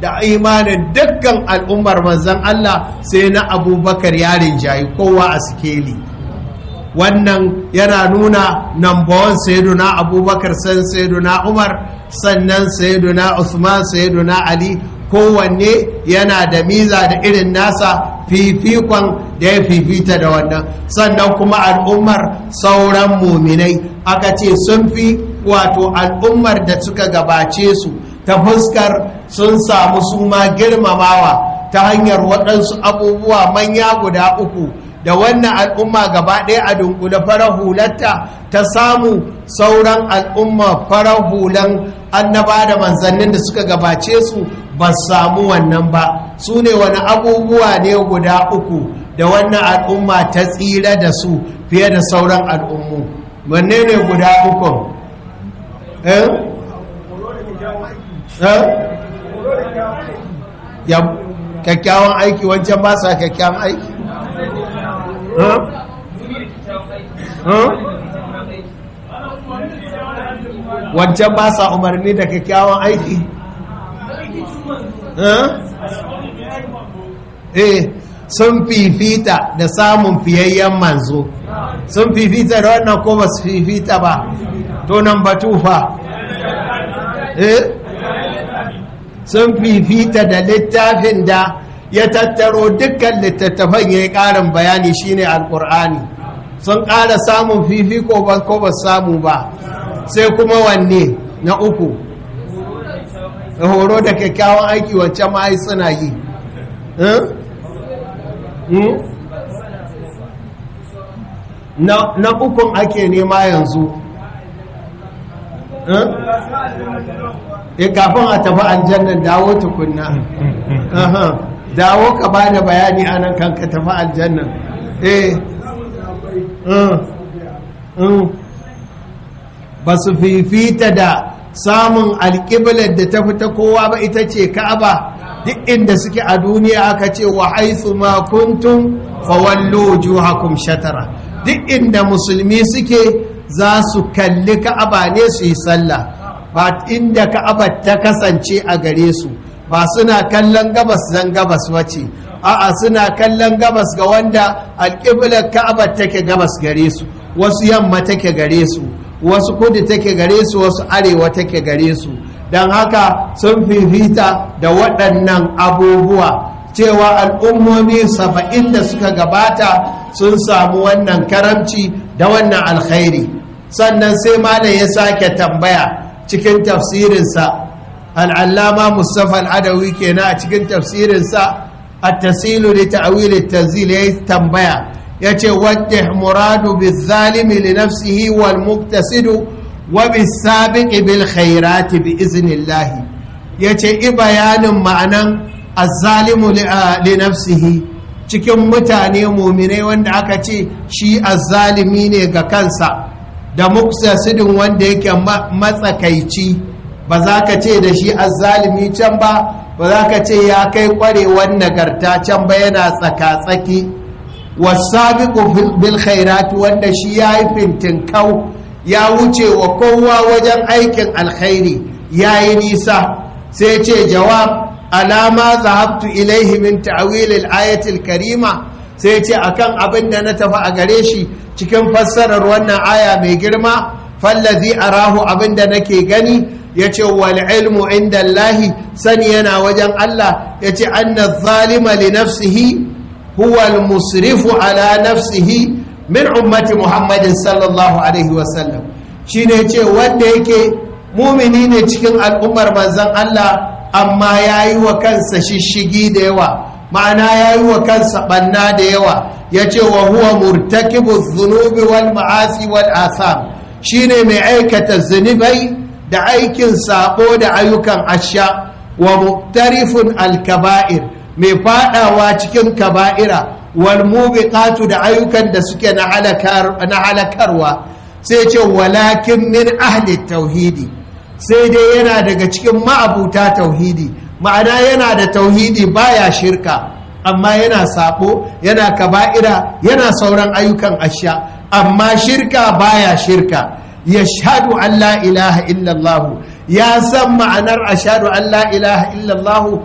da imanin dukkan al'ummar manzan Allah sai na abubakar yarin jayi kowa a sikeli wannan yana nuna nambawan sayyiduna abubakar san sayyiduna umar sannan sayyiduna usman sayyiduna ali kowanne yana da miza da irin nasa fifikon da ya fifita da wannan sannan kuma al'ummar sauran muminai aka ce sun fi wato al'ummar da suka gabace su ta fuskar sun samu su ma girmamawa ta hanyar waɗansu abubuwa manya guda uku da wannan al'umma gaba ɗaya a dunkule farar hularta ta samu sauran al'umma farar hulan annaba da manzannin da suka gabace su ba samu wannan ba su ne wani abubuwa ne guda uku da wannan al'umma ta tsira da su fiye da sauran al'ummu wanne ne guda uku eh? eh? ya kyakkyawan aiki wancan ba sa kyakkyawan aiki wancan ba sa umarni da kyakkyawan aiki eh sun fifita da samun fiyayyen manzo sun fifita da wannan ko ba su fifita ba to nan batufa eh sun fifita da littafin da ya tattaro dukkan littattafan ya yi ƙarin bayani shine alƙur'ani sun ƙara samun fifiko ban ko ba samu ba sai kuma wanne na uku horo da kyakkyawan aiki wancan ma'ai suna yi na ukun ake nema yanzu e kafin a tafi aljannan dawo tukunna dawo ka ba da bayani anan kan ka tafi aljannan eh ba su fifita da samun alƙiblar da ta fita kowa ba ita ce ka'aba duk inda suke a duniya aka ce wa haithu ma kuntum fawallu wujuhakum shatara duk inda musulmi suke za su kalli ka'aba ne su yi sallah ba inda ka'aba ta kasance a gare su ba suna kallon gabas zan gabas wace a'a suna kallon gabas ga wanda alƙiblar ka'aba take gabas gare su wasu yamma take gare su wasu kudu take gare su wasu arewa take gare su don haka sun fifita da waɗannan abubuwa cewa al'ummomi saba'in da suka gabata sun samu wannan karamci da wannan alkhairi sannan sai malam ya sake tambaya cikin tafsirinsa al'allama mustapha al'adawi kenan a cikin tafsirinsa a tasilu da ta'awili tanzil ya tambaya ya ce wadda muradu bi zalimi li nafsihi wal muktasidu wa bi sabiqi bil khairati bi iznillahi ya ce i bayanin ma'anan azzalimu li nafsihi cikin mutane muminai wanda aka ce shi azzalimi ne ga kansa da muktasidin wanda yake matsakaici ba za ka ce da shi azzalimi can ba ba za ka ce ya kai kwarewar nagarta can ba yana tsaka-tsaki wasabiqu bil khairat wanda shi ya yi fintinkau ya wuce wa kowa wajen aikin alkhairi ya yi nisa sai ce jawab alama zahabtu ilaihi min ta'wil al karima sai ce akan abin da na tafi a gare shi cikin fassarar wannan aya mai girma fallazi arahu abin da nake gani yace wal ilmu inda Allahi sani yana wajen Allah yace anna zalima li nafsihi huwa al musrifu ala nafsihi min ummati Muhammadin sallallahu alaihi wasallam shine yace wanda yake mumini ne cikin al'ummar manzon Allah amma yayi wa kansa shishigi da yawa ma'ana yayi wa kansa banna da yawa yace wa huwa murtakibu dhunubi wal ma'asi wal asam shine mai aikata zunubai da aikin sabo da ayyukan asha wa muktarifun alkaba'ir mai fadawa cikin kaba'ira wal mubiqatu da ayyukan da suke na halakarwa sai ce walakin min ahli tauhidi sai dai yana daga cikin ma'abuta tauhidi ma'ana yana da tauhidi baya shirka amma yana sabo yana kaba'ira yana sauran ayyukan asha amma shirka baya shirka yashhadu an la ilaha illallah ya san ma'anar ashhadu an la ilaha illallah